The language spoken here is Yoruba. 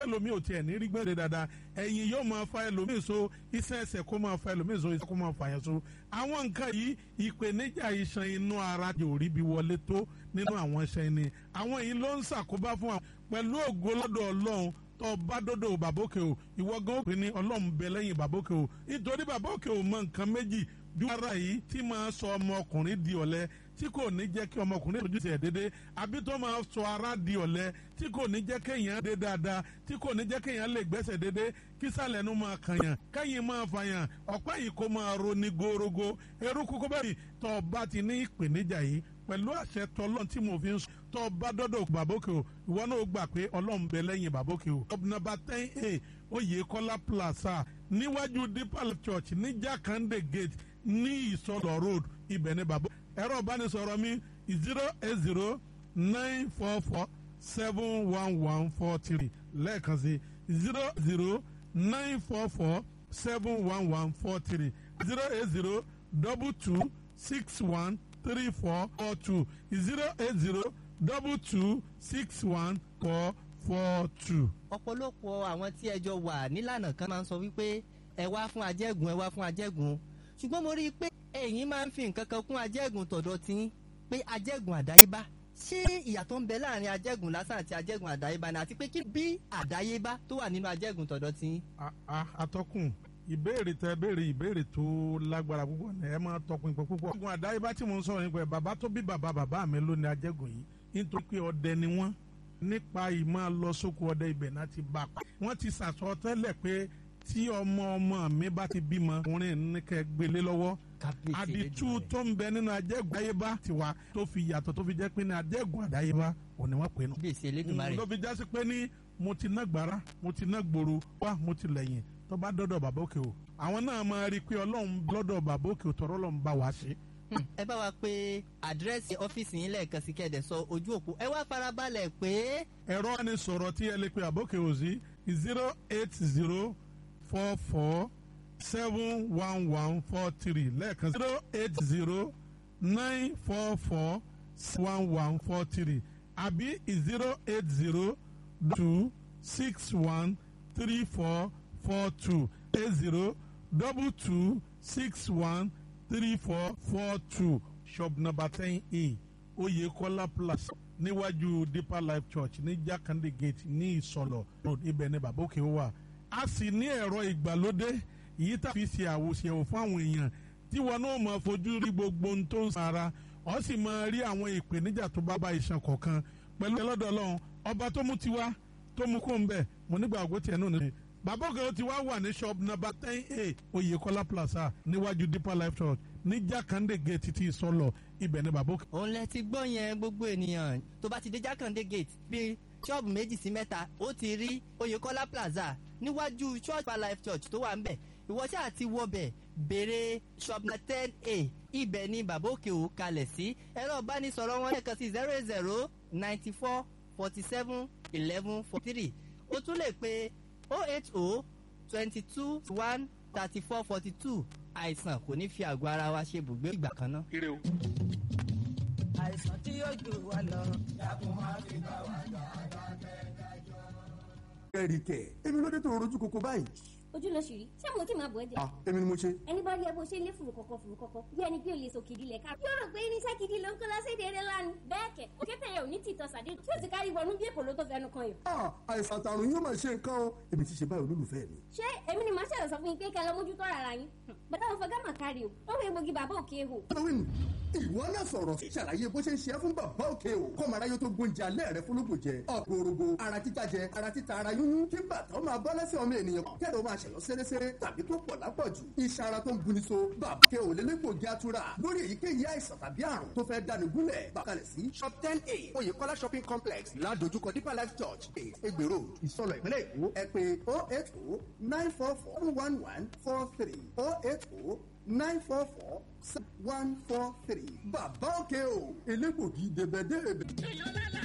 ẹlòmíì ò tiẹ̀ ní rí gbẹ̀rẹ̀ dáadáa ẹ̀yìn yóò máa fa ẹlòmíì so iṣẹ́ ẹsẹ̀ kó máa fa ẹlòmíì so iṣẹ́ kó máa fa yẹn so àwọn nǹkan yìí ìpèníjà iṣan inú ara yóò rí bí wọlé tó nínú àwọn iṣan ni àwọn yìí ló ń ṣàkóbá fún àwọn pẹ̀lú ògo lọ́dọ̀ ọlọ́run tó bá dọ́dọ̀ bàbókè o ìwọ gan ó pè ní ọlọ́run bẹ lẹ́yìn bàbókè o nítorí bàbókè o mọ nǹkan méjì bí ara yìí tí máa sọ ọmọkùnrin di ọ̀lẹ tí kò ní jẹ́ kí ọmọkùnrin tójú tiẹ̀ dédé àbí tó máa sọ ara di ọ̀lẹ tí kò ní jẹ́ kéèyàn dé dáadáa tí kò ní jẹ́ kéèyàn lè gbẹ́sẹ̀ dédé kí sàlẹ̀ nu máa kànyàn kẹ́yìn máa fàyàn ọ̀pá yìí kó máa roni gorogo eruku kó bẹ́ẹ̀ tó o bá ti ní ìpèníjà yìí pẹ̀lú àṣẹ tọ́lọ́n tí mo fi ń sọ tó o bá dọ́dọ̀ bàbókè o ìwọ náà gbà pé ọlọ́run bẹ lẹ́yìn bàbókè o. nọ́mbà ten a oyèkọ́lá plaza níwájú deeper church ní jakande gate ní ìsọlọ road ibẹ̀ ní bàbá ẹ̀rọ ìbánisọ̀rọ̀ mi zero eight zero nine four four seven one one four three lẹ́ẹ̀kan sí zero zero nine four four seven one one four three zero eight zero double two six one three four four two zero eight zero double two six one four four two. ọ̀pọ̀lọpọ̀ àwọn tí ẹjọ́ wà nílànà kan máa ń sọ wípé ẹ wá fún ajẹ́gùn ẹ wá fún ajẹ́gùn ṣùgbọ́n mo rí i pé ẹ̀yin máa ń fi nǹkan kan kún ajẹ́gùn tọ̀dọ̀ tí pé ajẹ́gùn àdáyébá ṣé ìyàtọ̀ ń bẹ láàrin ajẹ́gùn lásán àti ajẹ́gùn àdáyébá ni àti pé kí bí àdáyébá tó wà nínú ajẹ́gùn tọ̀dọ̀ tí. atọ́kùn ìbéèrè tẹ béèrè ìbéèrè tó lágbára púpọ̀ ní ẹ máa tọpinpin púpọ̀. ajẹ́gùn àdáyébá tí mo ń sọ̀rọ̀ nípa ẹ̀ bàbá tó bí bàbá bàbá mi ló ní ajẹ́gùn yìí nítorí pé ọdẹ ni wọ́n nípa ìmọ̀ lọ sóko ọdẹ ibẹ̀ náà ti bá a pa. wọ́n ti sàsọ tẹ́lẹ̀ pé tí ọmọ ọmọ mi bá ti bímọ ọkùnrin ní kẹ́ gbélé lọ́wọ́ àdìtú tó ń bẹ nínú ajẹ́gùn àdáyébá tiwa tó fi yàtọ̀ tó fi jẹ́ pé ní ajẹ́gùn àdáyébá òní wọ́n pè é nù. bíyèsí elédùnmarè. ló fi jásí pé ní mo ti ná gbàrà mo ti ná gbòòrò wá mo ti lẹ́yìn tó bá dọ́dọ̀ bàbá òkè o àwọn náà máa rí i pé ọlọ́run lọ́dọ̀ bàbá òkè o tọ̀rọ̀ lọ́n bá wa ṣe. ẹ bá wa pé àdírẹ́sì ọ́fíìsì yín lẹ́ẹ̀kan sí kẹ́ẹ̀dẹ̀ sọ ojú òpó ẹ wá farabalẹ̀ pé. ẹ̀rọ ni sọ̀rọ̀ tí ẹ lè pe àbókè òsì zero eight zero four four seven one one four three lẹ́ẹ̀kan zero eight zero nine four four one one four three àbí zero eight zero two six one three four four two eight zero double two six one three four four two shop number ten a Oyekola plus níwájú Deeper Life Church ní Jakande Gate ní Ìsọlọ road ibẹ̀ ní bàbá òkè wà a sì ní ẹ̀rọ ìgbàlódé yìí tá a fi ṣe àwòṣẹ̀wò fún àwọn èèyàn tí wọn náà máa fojú rí gbogbo ohun tó ń sara ọ sì máa rí àwọn ìpèníjà tó bá bá iṣan kọ̀ọ̀kan pẹ̀lú ẹlọ́dọ̀ ọlọ́run ọba tó mú tiwa tó mú kó ń bẹ̀ mo nígbà àgọ́ tiẹ̀ náà nìyẹn bàbá òkè ti wá wà ní shop number ten a Oyèkọ́lá plaza níwájú Deeper Life Church ní Jákàndé gate ti sọlọ ibẹ̀ ní bàbá òkè. òun lẹ ti gbọ́ yẹn gbogbo ènìyàn tó bá ti dé Jákàndé gate bíi ṣọ́ọ̀bù méjì sí mẹ́ta ó ti rí Oyèkọ́lá plaza níwájú church for life church tó wà ń bẹ̀ ìwọ ṣáà ti wọbẹ̀ béèrè shop na ten a ibẹ̀ ni bàbá òkè ò kalẹ̀ sí ẹ̀rọ ìbánisọ̀rọ̀ wọn lẹ́ẹ̀kan sí zero zero ninety four forty seven eleven forty three o tún lè pe oh eight oh twenty two one thirty four forty two àìsàn kò ní fi àgọ́ ara wa ṣe ibùgbé ìgbà kan náà. ire o. àìsàn tí yóò jù wá lọ. dákun máa fi bá wa jà ẹ̀rì kẹ̀ èmi ló dé tó rojú koko báyìí. ojú ló ṣì rí ṣé mo kí máa bọ̀ ẹ́ jẹ́. ah èmi ni mo ṣe. ẹni bá rí ẹ bó ṣe ń lé fùrù kọ̀kọ̀ fùrù kọ̀kọ̀ bí ẹni pé o lè so kìdí lẹ̀ ká. yóò rò pé irinṣẹ́ gidi ló ń kó lọ́sẹ̀dẹ̀ eré lánàá. bẹ́ẹ̀ kẹ̀ òkété yẹn ò ní tìtọ́ sàdé tí ó ti kárí wọnú bí èkó ló tó fẹnu kan yìí. ah àìsàn àtàrùn yóò máa ṣe nǹkan o èmi ti ṣe báyìí olólùfẹ́ mi. ṣé èmi ni màá ṣẹ̀rọ̀ sọ fún yín pé kẹ́ lọ mójútó ara yín. bàtà wọn fọgá mà kárí o ó wọ egbògi bàbá òkè ehò. halloween ìwọ náà sọ̀rọ̀ ṣàlàyé bó ṣe ń ṣe é fún bàbá òkè o kọ́ mara yóò tó gbóúnjẹ alẹ́ rẹ fúnlógún jẹ ọ̀gbọ̀rọ̀gbọ̀ ara títa jẹ ara títa ara yúnyún kí bàtà ó máa bọ́ lẹ́sẹ̀ ọmọ ènìyàn kẹ́lẹ́ ó máa ṣẹ̀yọ́ sẹ́rẹ́sẹ́rẹ́ tàbí tó pọ̀ lápọ̀jù iṣan ara tó ń buni so bàbá òkè o lélẹ́gbògi atura lórí èyíkéyìí àìsàn tàbí àrùn tó fẹ́ dani gúnlẹ̀ bàkalẹ̀ sí shop ten a oyèkọ́lá shopping complex ládojúkọ deeper life church Egbe road ìsọlọ ìpínlẹ̀ èkó ẹ pé oh eight oh nine four four one one four three oh eight oh nine four four one four three. bàbá òkè o elégbògi dèbèdè.